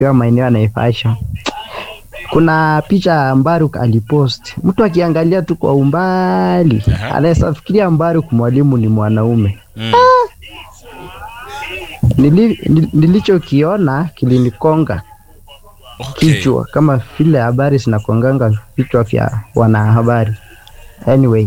hiyo maeneo ya Naivasha. Kuna picha Mbaruk alipost, mtu akiangalia tu kwa umbali Aha. anaweza fikiria Mbaruk mwalimu ni mwanaume. Mm. Nili, nil- nilichokiona kilinikonga Okay. kichwa kama vile habari zinakonganga vichwa vya wanahabari. Anyway,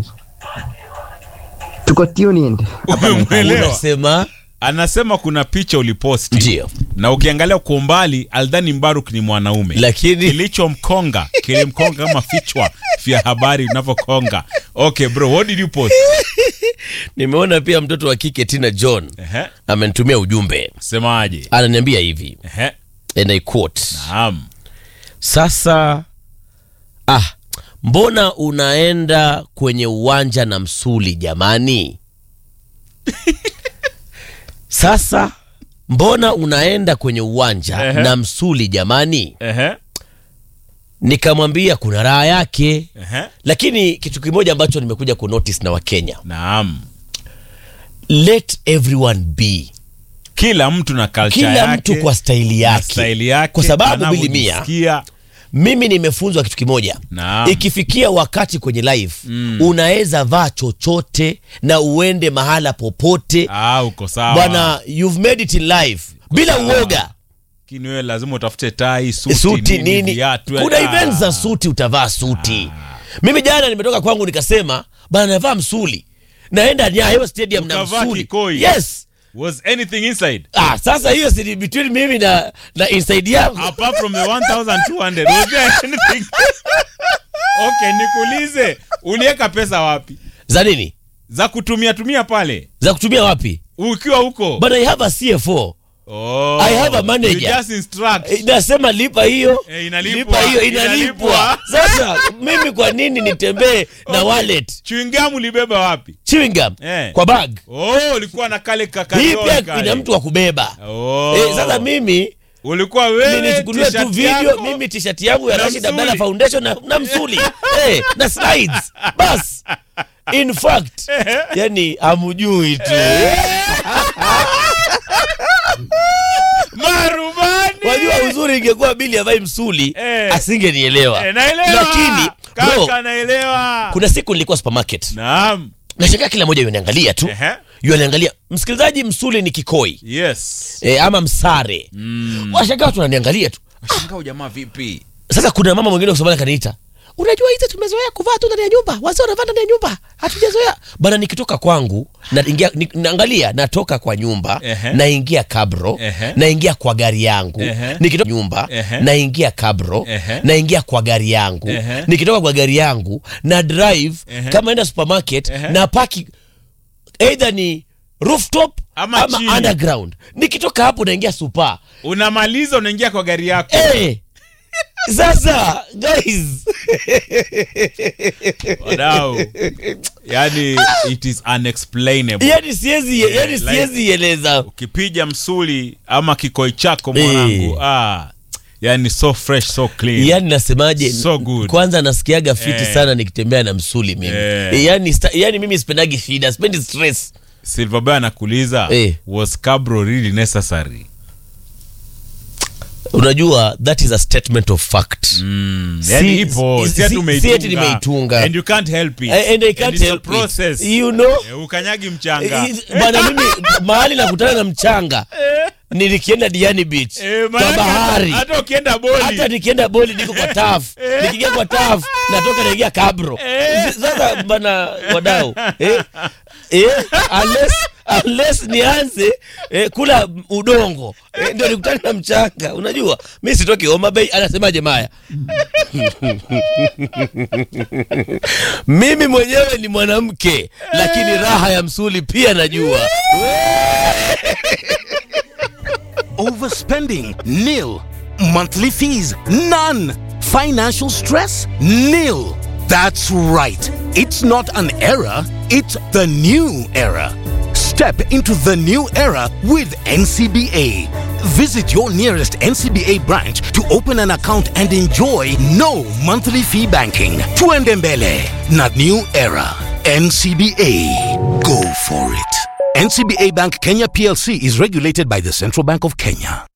tuko tuned. Umeelewa? unasema Anasema kuna picha uliposti ndio na ukiangalia kwa umbali Aldhani Mbaruk ni mwanaume, lakini kilichomkonga kilimkonga kama vichwa vya habari vinavyokonga. Okay bro, what did you post? nimeona pia mtoto wa kike tina john Ehe, amenitumia ujumbe semaje? ananiambia hivi Ehe, and I quote naam. sasa ah mbona unaenda kwenye uwanja na msuli jamani sasa mbona unaenda kwenye uwanja Ehe. na msuli jamani Ehe, nikamwambia kuna raha yake ehe, lakini kitu kimoja ambacho nimekuja kunotice na wakenya naam. let everyone be Kila mtu na culture kila yake, mtu kwa staili na yake staili yake, kwa sababu bilimia anavyojisikia. mimi nimefunzwa kitu kimoja Naam. ikifikia wakati kwenye live Mm. unaweza vaa chochote na uende mahala popote Ah, uko sawa bwana you've made it in life bila sawa. uoga Lakini wewe lazima utafute tai, suti, suti nini viatu, kuna ah. events za suti utavaa suti mimi jana nimetoka kwangu nikasema bana navaa msuli naenda nyayo stadium na Ukavaa msuli kikoi. yes Was anything inside? ah, sasa hiyo si between mimi na, na inside yangu apart from the 1200 was there anything okay nikuulize uliweka pesa wapi za nini za kutumia tumia pale za kutumia wapi ukiwa huko but i have a cfo oh, I have a manager. you just instruct Eh, nasema lipa hiyo Eh, inalipwa. lipa hiyo Inalipwa. inalipwa sasa mimi kwa nini nitembee na Okay. wallet chewing gum ulibeba wapi chewing gum Eh. kwa bag oh ulikuwa na kale hii kakarioni pia kale. ina mtu wa kubeba oh. eh, sasa mimi ulikuwa wewe nilichukulia tu t-shirt video yako, mimi t-shirt yangu ya na Rashid Abdalla msuli. Foundation na, na msuli eh, na slides bas in fact yani amujui tu marubani wajua uzuri ingekuwa bili avai msuli Eh. asingenielewa eh, naelewa lakini bro kaka naelewa kuna siku nilikuwa supermarket naam nashangaa kila moja yuniangalia tu Ehe. yuniangalia msikilizaji msuli ni kikoi yes e, ama msare mm. washangaa watu wananiangalia tu Shangaa ujamaa vipi? sasa kuna mama mwingine kusomana kaniita unajua hizi tumezoea kuvaa tu ndani ya nyumba wazee wanavaa ndani ya nyumba hatujazoea bana nikitoka kwangu naingia ni, naangalia natoka kwa nyumba Ehe. naingia kabro Ehe. naingia kwa gari yangu Ehe. nikitoka nyumba Ehe. naingia kabro Ehe. naingia kwa gari yangu Ehe. nikitoka kwa gari yangu na drive Ehe. kama enda supermarket Ehe. na paki either ni rooftop Ama ama, chini. underground nikitoka hapo naingia super Unamaliza unaingia kwa gari yako. hey, sasa guys Wadau. Yaani it is unexplainable. yani siwezi yani like- siwezi eleza Ukipija msuli ama kikoi chako mwanangu. Eh. Ah. Yaani so fresh, so clean. yani nasemaje So good. kwanza nasikiaga fiti Eh. sana nikitembea na msuli mimi Eh. yani, sta, yani mimi spendagi shida spendi stress Silver Boy anakuuliza Eh. was Cabro really necessary? unajua that is a statement of fact Mm. Si- Yaani ipo, si- si ati si- umeitunga. si ati nimeitunga. And you can't help it. and I can't it's a help process. it. you know Eh, Ukanyagi mchanga. Eh, bwana mimi mahali nakutana na mchanga nilikienda Diani Beach Eh, kwa maanake bahari hata ukienda boli hata nikienda boli niko kwa taf nikiingia kwa taf natoka naingia kabro sasa bana wadau eh, eh, unless, unless nianze eh, kula udongo eh, ndio nikutane na mchanga unajua mi sitoki Homa Bay anasemaje Maya mimi mwenyewe ni mwanamke lakini raha ya msuli pia najua Overspending? Nil. Monthly fees? None. Financial stress? Nil. That's right. It's not an era, it's the new era. Step into the new era with NCBA. Visit your nearest NCBA branch to open an account and enjoy no monthly fee banking. Tuendembele, not new era. NCBA. Go for it. NCBA Bank Kenya PLC is regulated by the Central Bank of Kenya.